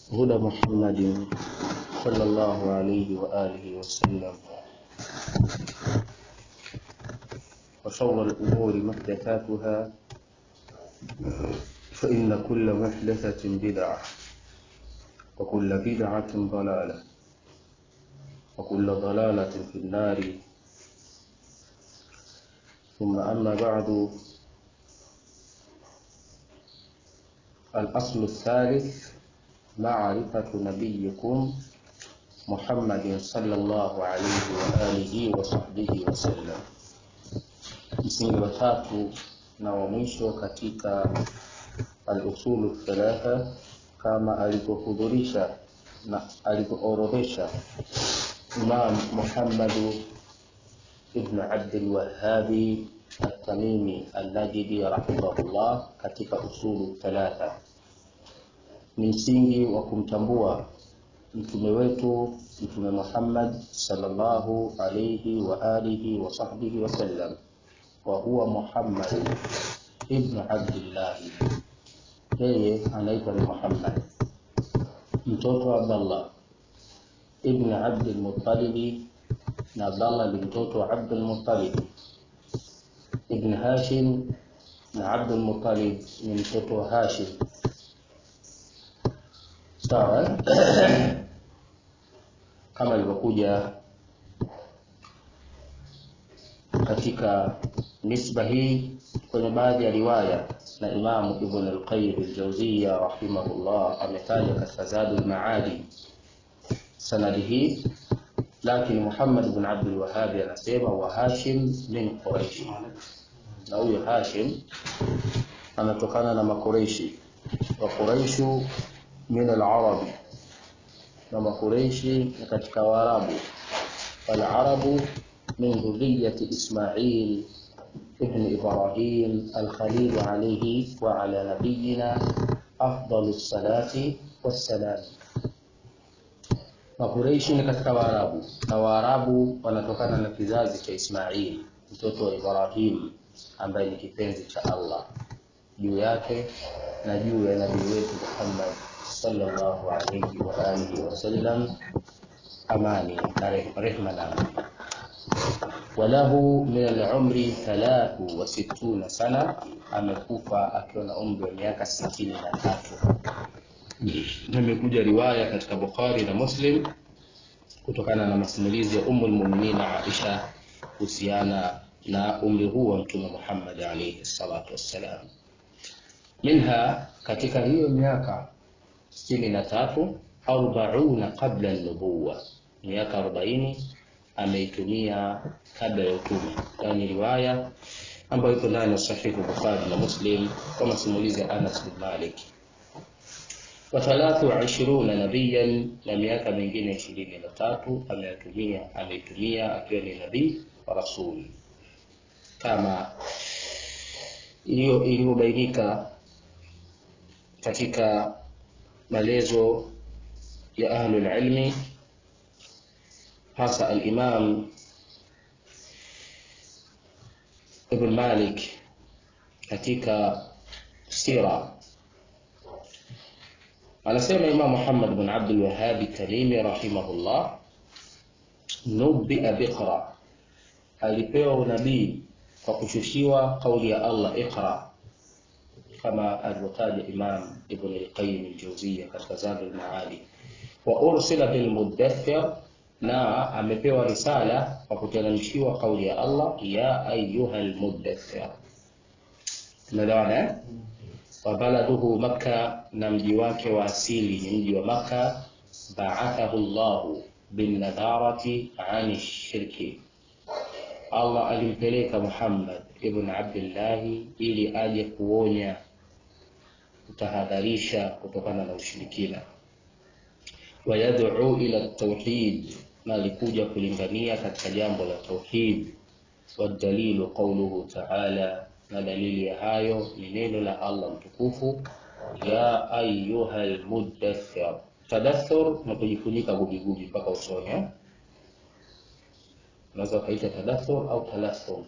هدى محمد صلى الله عليه وآله وسلم وشر الأمور محدثاتها فإن كل محدثة بدعة وكل بدعة ضلالة وكل ضلالة في النار ثم أما بعد الأصل الثالث معرفة نبيكم محمد صلى الله عليه وآله وصحبه وسلم msingi wa tatu na wa mwisho katika al-usulu thalatha kama alivyohudhurisha na alivyoorodhesha Imam Muhammad ibn Abd al-Wahhabi at-Tamimi al-Najdi rahimahullah katika usulu thalatha ni msingi wa kumtambua mtume wetu mtume Muhammad sallallahu alayhi wa alihi wa sahbihi wasallam wa huwa Muhammad ibn Abdullah yeye anaitwa ni Muhammad mtoto wa Abdullah ibn Abd al-Muttalib na Abdullah ni mtoto wa Abd al-Muttalib ibn Hashim na Abd al-Muttalib ni mtoto wa Hashim sawa kama ilivyokuja katika nisba hii kwenye baadhi ya riwaya na Imamu Ibn al-Qayyim al-Jawziyya rahimahullah ametaja katika Zadul Maadi sanadi hii, lakini Muhammad ibn Abdul Wahhab anasema wa Hashim min Quraish, na huyo Hashim anatokana na Makureishi wa Quraishu min al-Arabi, na Makureishi ni katika Waarabu, wal-Arabu من ذرية إسماعيل ابن إبراهيم الخليل عليه وعلى نبينا أفضل الصلاة والسلام Makureishi ni katika Waarabu na Waarabu wanatokana na kizazi cha Ismail mtoto wa Ibrahim ambaye ni kipenzi cha Allah juu yake na juu ya nabii wetu Muhammad sallallahu alayhi wa alihi wasallam, amani na rehma na amani walahu min al-umri thalathu wa sittuna sana, amekufa akiwa na umri wa miaka sitini na tatu. Imekuja riwaya katika Bukhari na Muslim kutokana na masimulizi ya Ummul Mu'minin Aisha kuhusiana na umri huu wa Mtume Muhammad alayhi salatu wassalam. Minha, katika hiyo miaka sitini na tatu, arbauna qabla an-nubuwa, miaka arobaini ameitumia kabla ya utume. Yani riwaya ambayo iko ndani ya Sahihi Bukhari na Muslim kwa masimulizi ya Anas bin Malik. Wa thalathu wa ishiruna nabiyan, na miaka mingine ishirini na tatu ameyatumia ameitumia akiwa ni nabii wa rasuli, kama iliyo iliyobainika katika maelezo ya ahlul ilmi hasa al-Imam Ibn Malik katika sira anasema Imam Muhammad bin Abdul Wahhab Tamimi rahimahullah, nubia biqra, alipewa unabii kwa kushushiwa kauli ya Allah iqra, kama alivyotaja Imam Ibn al-Qayyim al-Jawziyya katika Zadul Maadi, wa ursila bil muddathir na amepewa risala kwa kuteremshiwa kauli ya Allah ya ayyuhal muddathir. Tumeelewana eh? Wa baladuhu Makka, na mji wake wa asili ni mji wa Makka. Ba'athahu Allahu bin nadharati ani shirki, Allah alimpeleka Muhammad ibn Abdullah ili aje kuonya, kutahadharisha kutokana na ushirikina wayad'u ila tauhid, na alikuja kulingania katika jambo la tauhid. Wadalilu qawluhu ta'ala, na dalili ya hayo ni neno la Allah mtukufu, ya ayyuhal muddathir. Tadathur na kujifunika gubigubi mpaka usoni, unaweza ukaita tadathur au talathum.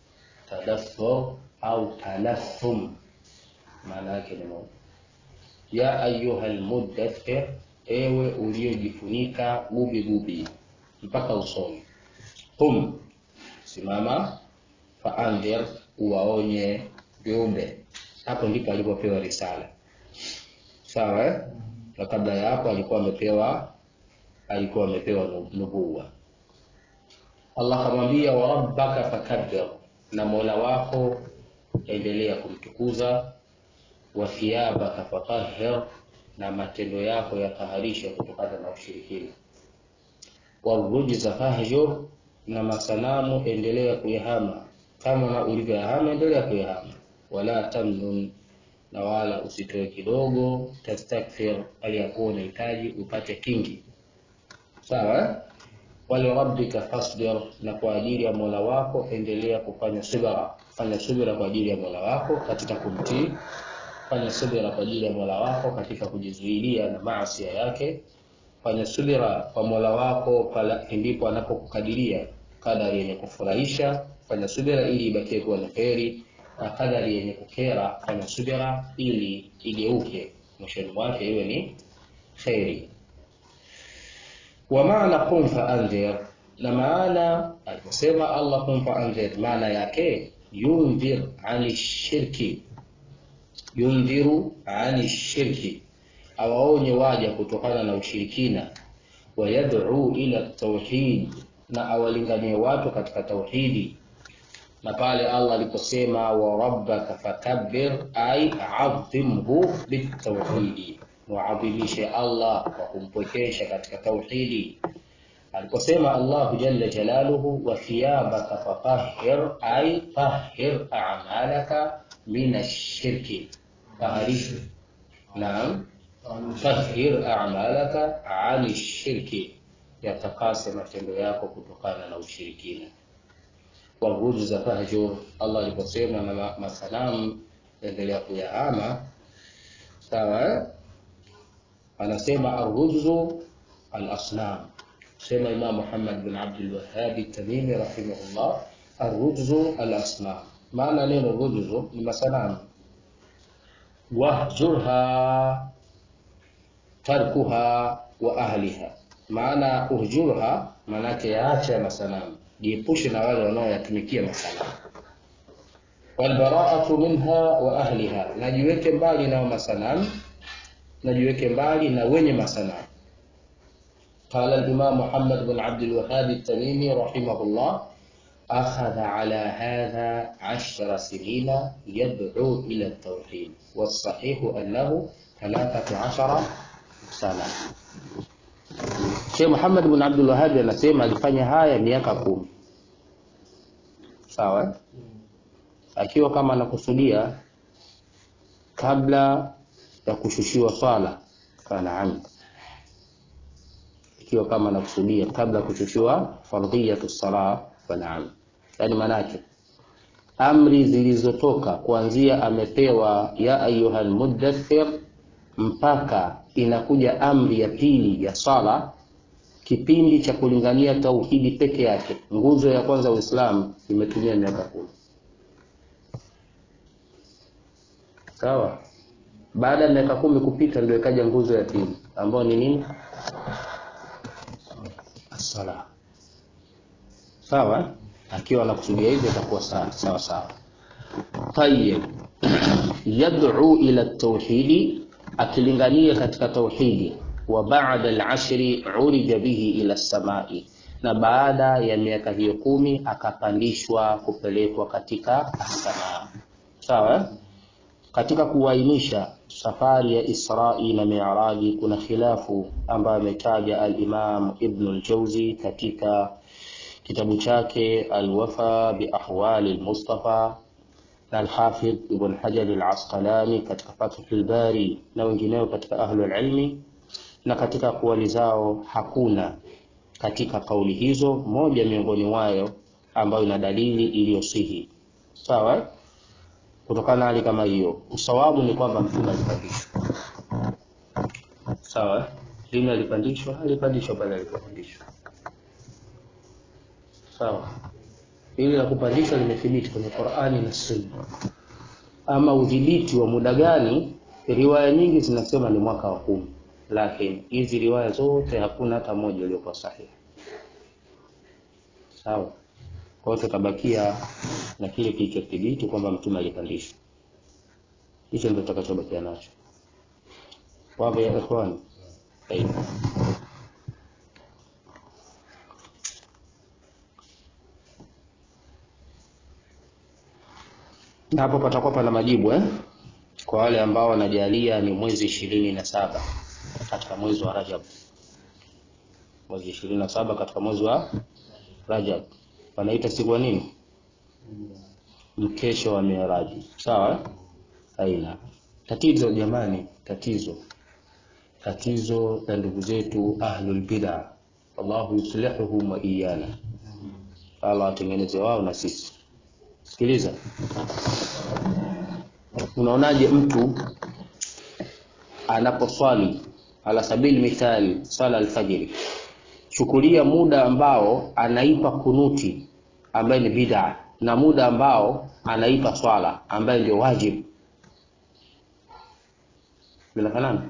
Tadathur au talathum maana yake ni moja. ya ayuha lmuddathir ewe uliojifunika gubi gubi mpaka usoni qum simama faandhir uwaonye viumbe hapo ndipo alipopewa risala sawa eh? na kabla ya hapo alikuwa amepewa alikuwa amepewa nubuwa allah akamwambia wa rabbaka fakabbir na mola wako endelea kumtukuza wa thiyabaka fatahhir na matendo yako yataharisha kutokana na ushirikina warujza fahjur na masanamu endelea kuyahama kama ulivyoyahama endelea kuyahama wala tamnun na wala usitoe kidogo tastakthir aliyakuwa unahitaji upate kingi sawa walirabbika fasbir na kwa ajili ya mola wako endelea kufanya subira fanya subira kwa ajili ya mola wako katika kumtii fanya subira kwa ajili ya mola wako katika kujizuilia na maasi yake fanya subira kwa mola wako pala ndipo anapokukadiria kadari yenye kufurahisha fanya subira ili ibakie kuwa na kheri na kadari yenye kukera fanya subira ili igeuke mwishoni mwake iwe ni kheri wa maana qum faandhir na maana aliposema allah qum faandhir maana yake yundhir ani shirki yundhiru ani shirki awaonye waja kutokana na ushirikina wayad'u ila tauhid na awalinganie watu katika tauhidi na pale allah aliposema wa rabbaka fakabbir ay adhimhu bitauhidi muadhimishe allah kwa kumpwekesha katika tauhidi aliposema allahu jalla jalaluhu wa thiyabaka fatahhir ay tahhir a'malaka min ash-shirki taharish naam tahhir a'malaka 'ani ash-shirki yatakase matendo yako kutokana na ushirikina warujuza fahjur allah aliposema na masanamu endelea kuyahama sawa anasema arrujzu alasnam sema imam muhammad bin abdul wahhab tamimi rahimahullah arrujzu alasnam maana neno rujzu ni masanamu wahjurha tarkuha wa ahliha maana uhjurha maanake yaacha masanamu jiepushe na wale wanaoyatumikia masanamu walbaraatu minha wa ahliha najiweke mbali nao masanamu najiweke mbali na wenye masanamu قال الإمام محمد بن عبد الوهاب التميمي رحمه الله أخذ على هذا عشر سنين يدعو إلى التوحيد والصحيح أنه ثلاثة عشر سنة Sheikh Muhammad bin Abdul Wahhab anasema alifanya haya miaka kumi. Sawa? Akiwa kama anakusudia kabla ya kushushiwa swala fanaam. Ikiwa kama anakusudia kabla ya kushushiwa fardhiyatu sala fanaam. Yaani manake amri zilizotoka kuanzia amepewa ya ayuhal muddathir mpaka inakuja amri ya pili ya sala kipindi cha kulingania tauhidi peke yake nguzo ya kwanza uislamu imetumia miaka kumi sawa baada ya miaka kumi kupita ndio ikaja nguzo ya pili ambayo ni nini sala sawa akiwa anakusudia hivyo itakuwa sawa sawa sawa tayib yad'u ila tauhidi akilingania katika tauhidi wa ba'da al-ashri urija bihi ila samai na baada ya miaka hiyo kumi akapandishwa kupelekwa katika samaa sawa katika kuainisha safari ya Isra'i na Mi'raji kuna khilafu ambayo ametaja al-Imam Ibn al-Jawzi katika kitabu chake Al-Wafa bi Ahwali al-Mustafa na Al-Hafidh Ibn Hajar Al-Asqalani katika Fathul Bari na wengineo katika ahlul ilmi na katika kuwali zao hakuna katika kauli hizo moja miongoni mwayo ambayo ina dalili iliyosihi sawa kutokana na hali kama hiyo usawabu ni kwamba mtume alipandishwa sawa lini alipandishwa alipandishwa pale alipopandishwa sawa hili la kupandishwa limethibiti kwenye Qur'ani na Sunna ama udhibiti wa muda gani riwaya nyingi zinasema ni mwaka wa kumi lakini hizi riwaya zote hakuna hata moja iliyokuwa sahihi sawa kwa hiyo tutabakia na kile kilichothibiti kwamba mtume alipandishwa hicho ndio tutakachobakia nacho wapo ya ikhwani Tayeb. na hapo patakuwa pana majibu eh? kwa wale ambao wanajalia ni mwezi ishirini na saba katika mwezi wa Rajab, mwezi ishirini na saba katika mwezi wa Rajab wanaita siku ya nini? Mkesho wa Miraji, sawa? eh? Aina tatizo jamani, tatizo tatizo la ndugu zetu ahlul bid'a, Allahu yuslihuhum wa iyana, Allah atengeneze wao na sisi. Sikiliza, unaonaje mtu anaposwali ala sabili mithali swala alfajiri, chukulia muda ambao anaipa kunuti ambaye ni bid'a na muda ambao anaipa swala ambaye ndio wajibu, vinafanana?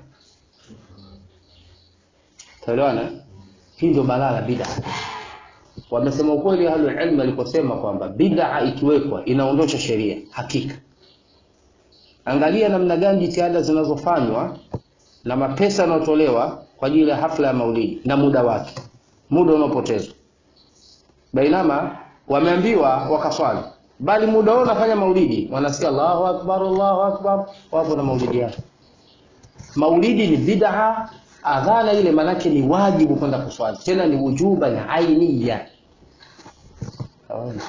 Tuelewana? Hii ndio balaa la bid'a. Wamesema ukweli ahlul ilm aliposema kwamba bid'a ikiwekwa inaondosha sheria. Hakika, angalia namna gani jitihada zinazofanywa na mapesa yanayotolewa kwa ajili ya hafla ya maulidi na muda wake, muda unaopotezwa. Bainama wameambiwa wakaswali, bali muda wao unafanya maulidi, wanasikia Allahu akbar, Allahu akbar, wapo na maulidi yao. Maulidi ni bid'a, adhana ile manake ni wajibu kwenda kuswali, tena ni wujuba na ainiya. Hawana.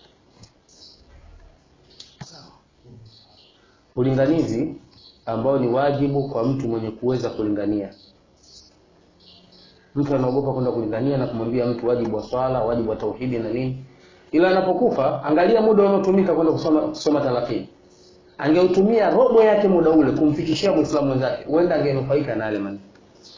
Ulinganizi ambao ni wajibu kwa mtu mwenye kuweza kulingania. Mtu anaogopa kwenda kulingania na kumwambia mtu wajibu wa swala, wajibu wa tauhidi na nini, ila anapokufa, angalia muda unaotumika kwenda kusoma kusoma talakini. Angeutumia robo yake muda ule kumfikishia Muislamu mwenzake, huenda angenufaika na yale maneno.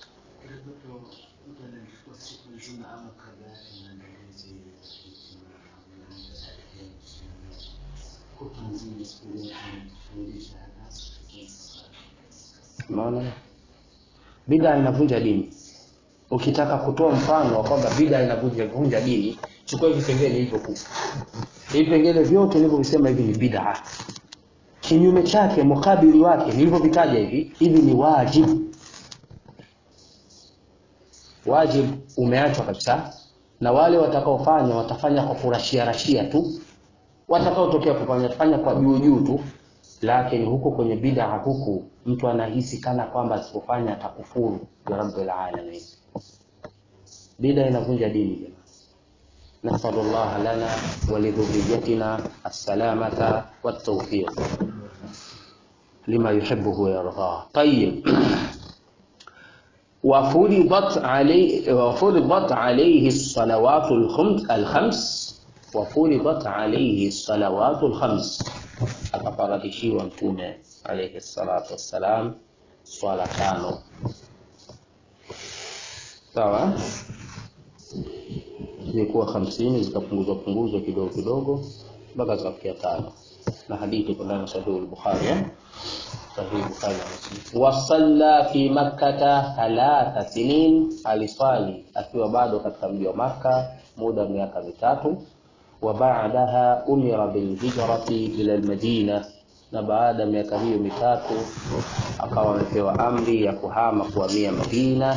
Unaona, bid'a inavunja dini. Ukitaka kutoa mfano wa kwamba bid'a inavunja vunja dini, chukua hivi vipengele vilivyokufa. Hivi vipengele vyote nilivyovisema hivi ni bid'a. Kinyume chake, mukabili wake nilivyovitaja hivi, hivi ni wajibu. Wajibu umeachwa kabisa, na wale watakaofanya watafanya kwa kurashia rashia tu, watakaotokea kufanya fanya kwa juu juu tu, lakini huko kwenye bid'a huku mtu anahisi kana kwamba asipofanya atakufuru ya rabbil alamin. Bid'a inavunja dini jamani. Nasallallahu lana wa lidhurriyyatina as-salamata wat-tawfiq lima yuhibbu wa yarda. Tayyib. وفرضت عليه وفرضت عليه الصلوات الخمس الخمس وفرضت عليه الصلوات الخمس akafaradishiwa mtume alayhi salatu wassalam swala tano sawa zilikuwa hamsini zikapunguzwa punguzwa kidogo kidogo mpaka zikafikia tano na hadithi kwa ndani ya sahihi al-Bukhari eh? sahihi Bukhari na Muslim wasalla fi makkata thalatha sinin aliswali akiwa bado katika mji wa Makka muda wa miaka mitatu wa ba'daha umira bil hijrati ila al Madina na baada ya miaka hiyo mitatu akawa amepewa amri ya kuhama kuhamia Madina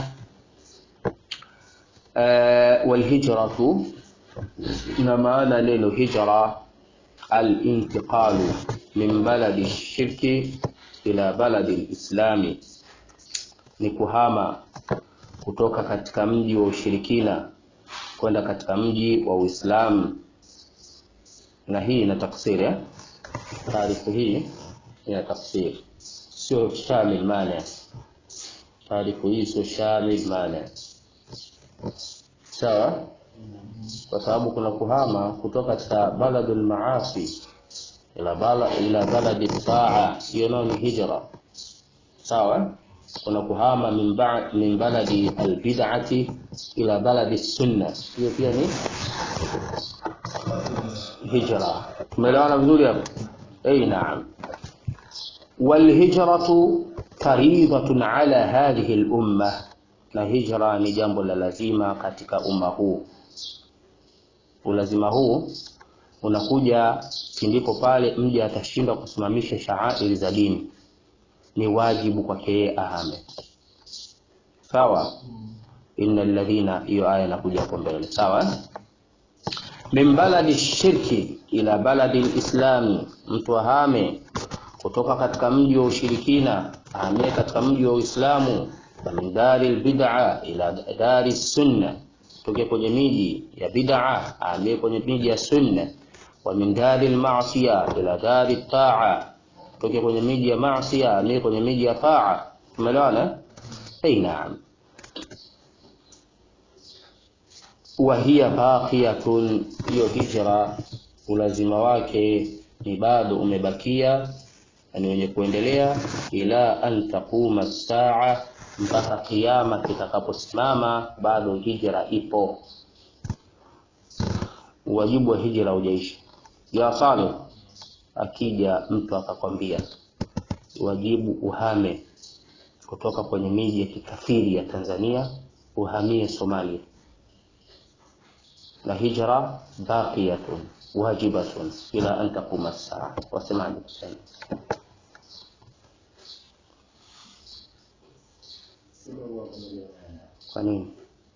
uh, wal hijratu na maana neno hijra al intiqalu min baladi shirki ila baladi lislami ni kuhama kutoka katika mji wa ushirikina kwenda katika mji wa Uislamu na hii ina tafsiri eh? taarifu hii ina tafsiri sio shamil mane taarifu hii sio shamil mane sawa kwa sababu kuna kuhama kutoka katika baladul maasi ila bala ila baladi taa hiyo nayo ni hijra sawa kuna kuhama min ba min baladi albid'ati ila baladi sunna hiyo pia ni hijra tumeelewana vizuri hapo eh naam والهجرة faridhatun ala hadhihi lumma, na hijra ni jambo la lazima katika umma huu. Ulazima huu unakuja pindipo pale mja atashindwa kusimamisha shaairi za dini, ni wajibu kwake yeye ahame. Sawa, inna alladhina, hiyo aya inakuja hapo mbele. Sawa, min baladi shirki ila baladi lislami, mtu ahame kutoka katika mji wa ushirikina ahamie katika mji wa Uislamu. Wa min dari lbid'a ila dari sunna, toke kwenye miji ya bid'a ahamie kwenye miji ya sunna. Wa min dari lmasia ila dari taa, toke kwenye miji ya masia ahamie kwenye miji ya taa. Tumeelewana? Ei, naam. Wa hiya baqiyatun, hiyo hijra ulazima wake ni bado umebakia ni wenye kuendelea ila an taquma saa, mpaka kiyama kitakaposimama, bado hijra ipo. Uwajibu wa hijra hujaishi. Ya Saleh, akija mtu akakwambia wajibu uhame kutoka kwenye miji ya kikafiri ya Tanzania uhamie Somalia, na hijra baqiyatun wajibatun ila an taquma saa, wasemaje kusema Kwa nini?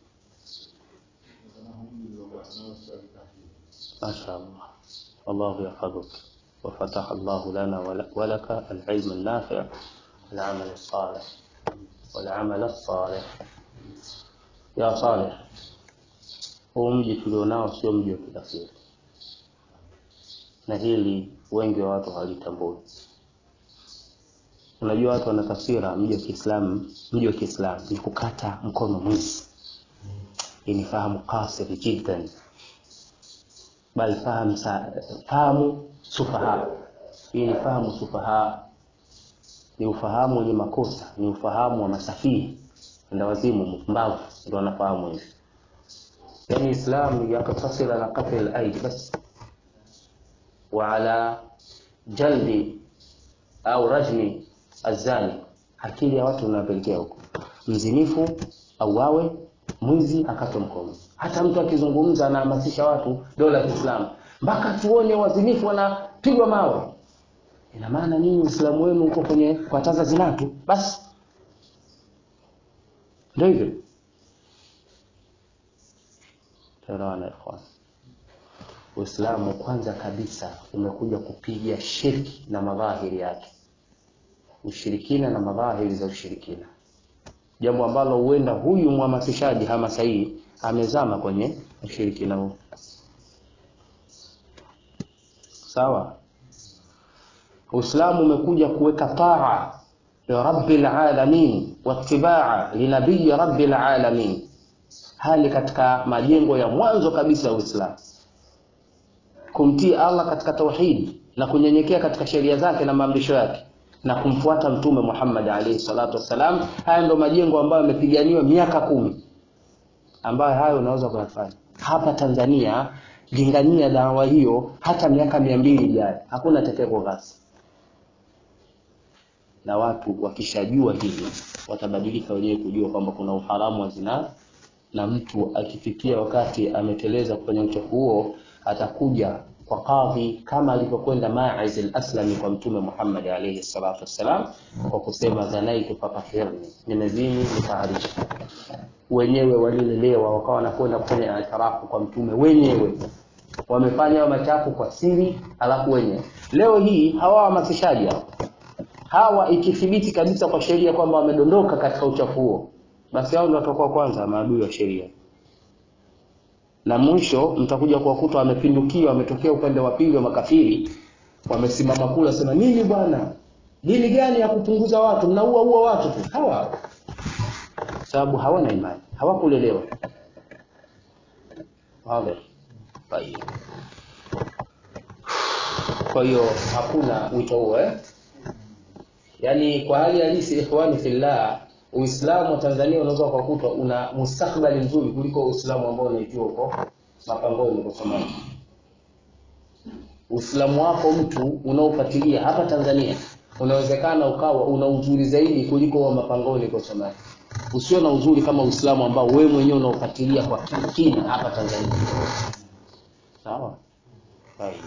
Mashaallah, Allahu yahfadhuk wa fataha Allahu lana wa laka al-ilm an-nafi' wal-amal as-salih wal-amal as-salih. Ya Saleh, huu mji tulionao sio mji wa kikafiri, na hili wengi wa watu hawalitambui. Unajua watu wana tafsira mji wa Kiislamu, mji wa Kiislamu ni kukata mkono mwizi. Hii ni fahamu kasiri jiddan, bal fahamu fahamu sufaha. Hii ni fahamu sufaha, ni ufahamu wenye makosa, ni ufahamu wa masafihi, enda wazimu, mpumbavu ndio wanafahamu hivi. Yani Islam yaktasir ala qatl al-aidi bas wa ala jaldi au rajmi azani. Akili ya watu unapelekea huko, mzinifu auawe, mwizi akatwe mkono. Hata mtu akizungumza anahamasisha watu dola ya Kiislamu, mpaka tuone wazinifu wanapigwa mawe. Ina maana nini? Uislamu wenu uko kwenye kukataza zinaa tu basi, ndio hivyo. Taelewana ikhwan. Uislamu kwanza kabisa umekuja kupiga shirki na madhahiri yake, ushirikina na madhahiri za ushirikina, jambo ambalo huenda huyu mhamasishaji hamasa hii amezama kwenye ushirikina huu. Sawa, Uislamu umekuja kuweka taa ya rabbil alamin watibaa linabii rabbil alamin, hali katika majengo ya mwanzo kabisa ya Uislamu kumtii Allah katika tauhid na kunyenyekea katika sheria zake na maamrisho yake na kumfuata Mtume Muhammad alayhi salatu wassalam. Haya ndio majengo ambayo yamepiganiwa miaka kumi, ambayo hayo unaweza kuyafanya hapa Tanzania. Lingania dawa hiyo hata miaka mia mbili ijayo, hakuna atakayeko ghazi. Na watu wakishajua hili watabadilika wenyewe kujua kwamba kuna uharamu wa zinaa, na mtu akifikia wakati ameteleza kwenye uchafu huo atakuja kwa kadhi kama alivyokwenda Maiz al-Aslami kwa Mtume Muhammad alayhi salatu wassalam, kwa kusema zanaitu fatahirni, nimezini nitaharisha. Wenyewe walilelewa wakawa wanakwenda kufanya itirafu kwa Mtume, wenyewe wamefanya machafu kwa siri, alafu wenyewe leo hii hawa wahamasishaji hawa, ikithibiti kabisa kwa sheria kwamba wamedondoka katika uchafu huo, basi hao ndio watakuwa kwanza maadui wa sheria na mwisho mtakuja kuwakuta wamepindukia, wametokea upande wa pili wa makafiri, wamesimama kula sema nini bwana, dini gani ya kupunguza watu, mnaua ua watu tu. Hawa sababu hawana imani, hawakulelewa. Kwa hiyo hakuna wito huo eh? Yaani kwa hali halisi, ikhwani fillah Uislamu wa Tanzania unaweza kukuta una mustakbali mzuri kuliko Uislamu ambao unaijua huko mapangoni kwa Somalia. Uislamu wako mtu unaofuatilia hapa Tanzania unawezekana ukawa una uzuri zaidi kuliko wa mapangoni kwa Somalia usio na uzuri kama Uislamu ambao wewe mwenyewe unaofuatilia kwa kina hapa Tanzania sawa طيب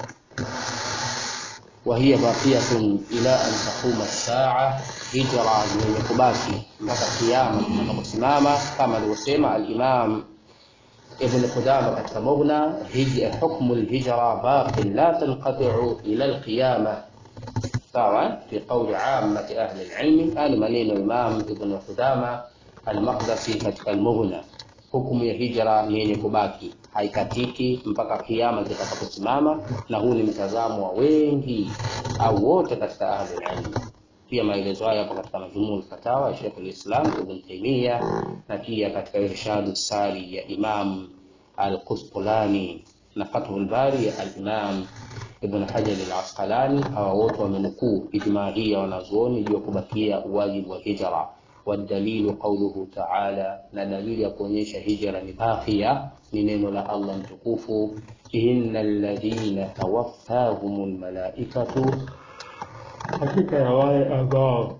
وهي باقية إلى أن تقوم الساعة هجرة yenye kubaki mpaka kiyama kitakaposimama kama alivyosema al-Imam Ibn Qudama katika Mughna hukmu al-hijra baqi la tanqati'u ila al-qiyama sawa fi qawli 'ammati ahli al-'ilm hali maneno Imam Ibn Qudama al-Maqdisi katika al-Mughna hukumu ya hijra ni yenye kubaki haikatiki mpaka kiama kitakaposimama na huu ni mtazamo wa wengi au wote katika ahli ilm pia maelezo haya yapo katika majumuu fatawa ya Sheikh al-Islam Ibn Taymiyyah na pia katika irshadu sari ya Imam al-Qusqulani na Fathul Bari ya al-Imam Ibn Hajar al-Asqalani hawa wote wamenukuu ijmaa hii ya wanazuoni juu ya kubakia wajibu wa hijra والدليل قوله تعالى na dalili ya kuonyesha hijra ni baqiya ni neno la Allah mtukufu innal ladhina tawaffahumul malaikatu hakika ya wale ambao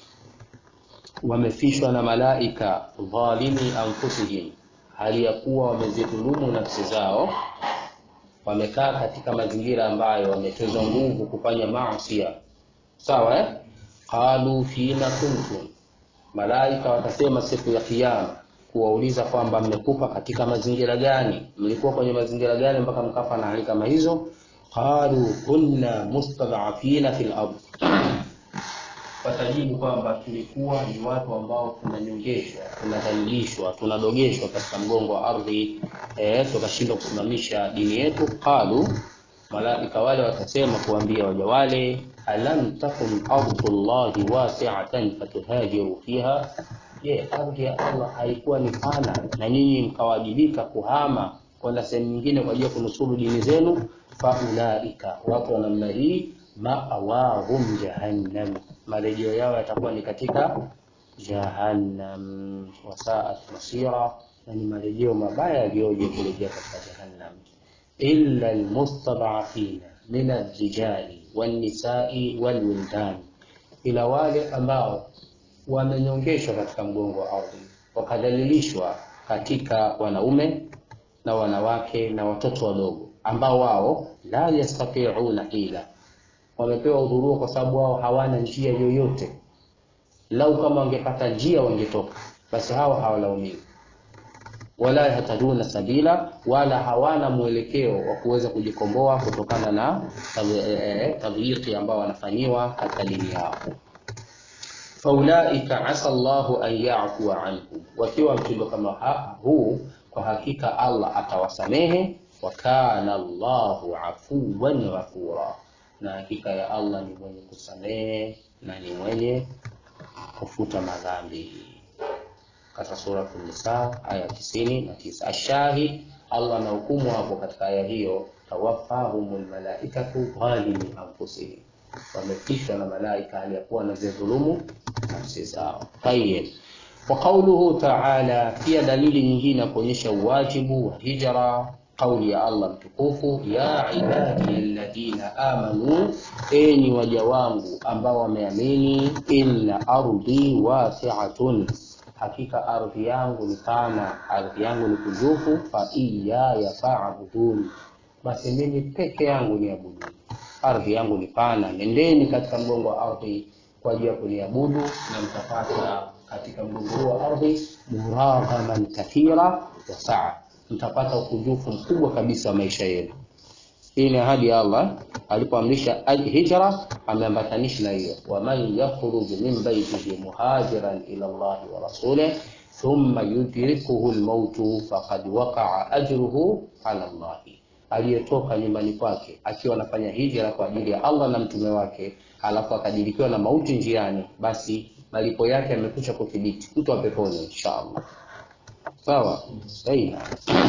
wamefishwa na malaika dhalimi anfusihim hali ya kuwa wamezidhulumu nafsi zao wamekaa katika mazingira ambayo wametezwa nguvu kufanya maasi sawa eh? qalu fima kuntum malaika watasema siku ya kiyama kuwauliza kwamba mmekufa katika mazingira gani mlikuwa kwenye mazingira gani mpaka mkafa na hali kama hizo qalu kunna mustad'afina fil ard watajibu kwamba tulikuwa ni watu ambao tunanyongeshwa tunadhalilishwa tunadogeshwa katika mgongo wa ardhi eh, tukashindwa kusimamisha dini yetu qalu malaika wale watasema kuambia waja wale alam takun ardullahi wasi'atan fatuhajiru fiha je ardhi ya Allah haikuwa ni pana na nyinyi mkawajibika kuhama kwenda sehemu nyingine kwa ajili ya kunusuru dini zenu faulaika watu wa namna hii ma'awahum jahannam marejeo yao yatakuwa ni katika jahannam wasaat masira na ni marejeo mabaya yaliyoje kurejea katika jahannam illa almustad'afina min ar-rijali wan-nisa'i wal-wildan ila wale ambao wamenyongeshwa katika mgongo wa ardhi wakadhalilishwa katika wanaume na wanawake na watoto wadogo ambao wao la yastati'una ila wamepewa udhuru kwa sababu wao hawana njia yoyote lau kama wangepata njia wangetoka basi hao hawalaumiwi wala yahtaduna sabila wala hawana mwelekeo wa kuweza kujikomboa kutokana na tadhyiqi ambao wanafanyiwa katika dini yao faulaika asa Allahu an ya'fua anhum wakiwa mtindo kama huu kwa hakika Allah atawasamehe wa kana Allahu afuwan ghafura na hakika ya Allah ni mwenye kusamehe na ni mwenye kufuta madhambi katika sura Nisa aya tisini na tisa. Ashahid, Allah na hukumu hapo katika aya hiyo, tawaffahumul malaikatu dhalimi anfusihim, wamefishwa na malaika hali ya kuwa wanazidhulumu nafsi zao. Tayyib. Wa qawluhu ta'ala, pia dalili nyingine ya kuonyesha uwajibu wa hijra kauli ya Allah mtukufu, ya ibadi alladhina amanu, enyi waja wangu ambao wameamini, inna ardhi wasi'atun hakika ardhi yangu ni pana, ardhi yangu ni kunjufu, fa iyaya fa'budun, basi mimi peke yangu niabudu. Ardhi yangu ni pana, nendeni katika mgongo wa ardhi kwa ajili ya kuniabudu, na mtapata katika mgongo wa ardhi muraghaman kathira wa saa, mtapata ukunjufu mkubwa kabisa wa maisha yenu. Hii ni ahadi ya Allah alipoamrisha hijra, ameambatanisha na hiyo, waman yakhruj min baitihi muhajiran ila Allah wa rasulih thumma yudrikuhu almautu faqad waqa'a ajruhu ala Allah, aliyetoka nyumbani kwake akiwa anafanya hijra kwa ajili ya Allah na mtume wake, alafu akadirikiwa na mauti njiani, basi malipo yake yamekwisha kuthibiti, mtu wa peponi inshallah. Sawa, sahihi.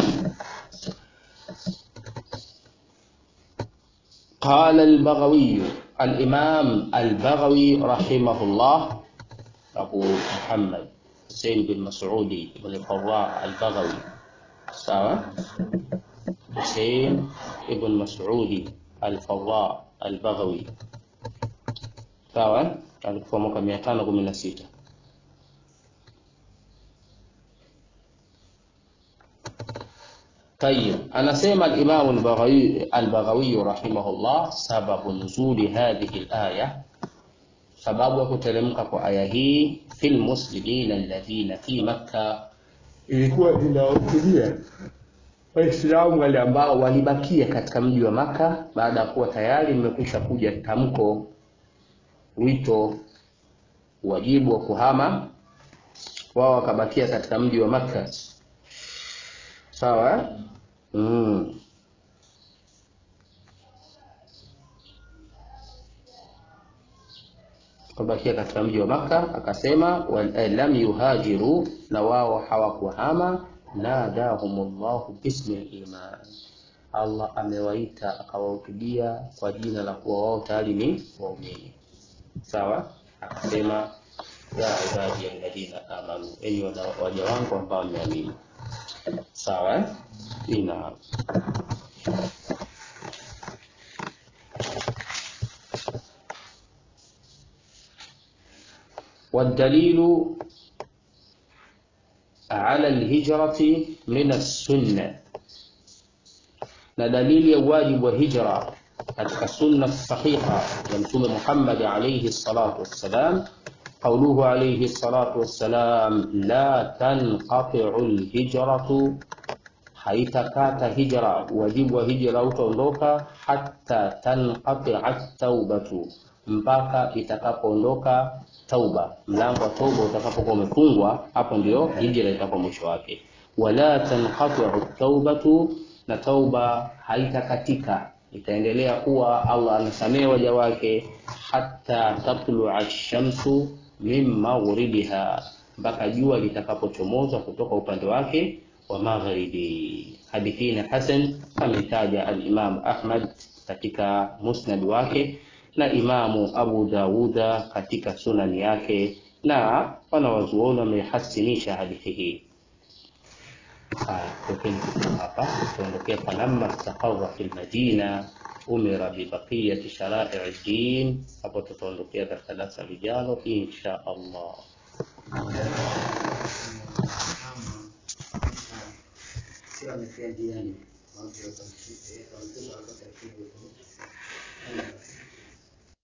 قال البغوي الإمام البغوي رحمه الله أبو محمد حسين بن مسعود بن القراء البغوي سوا حسين بن مسعود الفراء البغوي sawa eh? alikufa mwaka mia tano kumi na sita طيب anasema al-Imam al-Baghawi al-Baghawi rahimahullah sababu nuzuli hadhihi al-aya sababu ya kuteremka kwa aya hii fil muslimina alladhina fi makkah ilikuwa inawakulia waislamu wale ambao walibakia katika mji wa maka baada ya kuwa tayari limekwisha kuja tamko wito wajibu wa kuhama wao wakabakia katika mji wa maka sawa eh? mm. wabakia katika mji wa Makka, akasema lam yuhajiru, na wao hawakuhama. Nadahumullahu bismi liman, Allah amewaita akawahutubia kwa jina la kuwa wao tayari ni waumini. Sawa, akasema ya ibadi alladhina amanu, enyi waja wangu ambao mmeamini. Sawa eh? ina والدليل على الهجرة من السنة na dalili ya wajibu wa hijra katika sunna sahiha ya mtume Muhammad alayhi salatu wassalam قوله عليه الصلاة والسلام لا تنقطع الهجرة haitakata hijra wajibu wa hijra utaondoka hata tanqatia taubatu mpaka itakapoondoka tauba mlango wa tauba utakapokuwa umefungwa hapo ndio hijra itakuwa mwisho wake wala tanqatiu taubatu na tauba haitakatika itaendelea kuwa Allah anasamehe waja wake hata tatlua shamsu min maghribiha mpaka jua litakapochomoza kutoka upande wake wa magharibi. Hadithi na Hasan ametaja al-Imam Ahmad katika musnad wake na Imamu Abu Dawuda katika sunani yake, na wanawazuoni wamehasinisha hadithi hii. Haya, tokeni hapa tuondokea, falamma istaqarra fil madina umira bibaqiyati sharai din. Hapo tutaondokea katika darasa lijalo insha Allah. sio amefia njiani. Watu watamshika, watamshika, watamshika.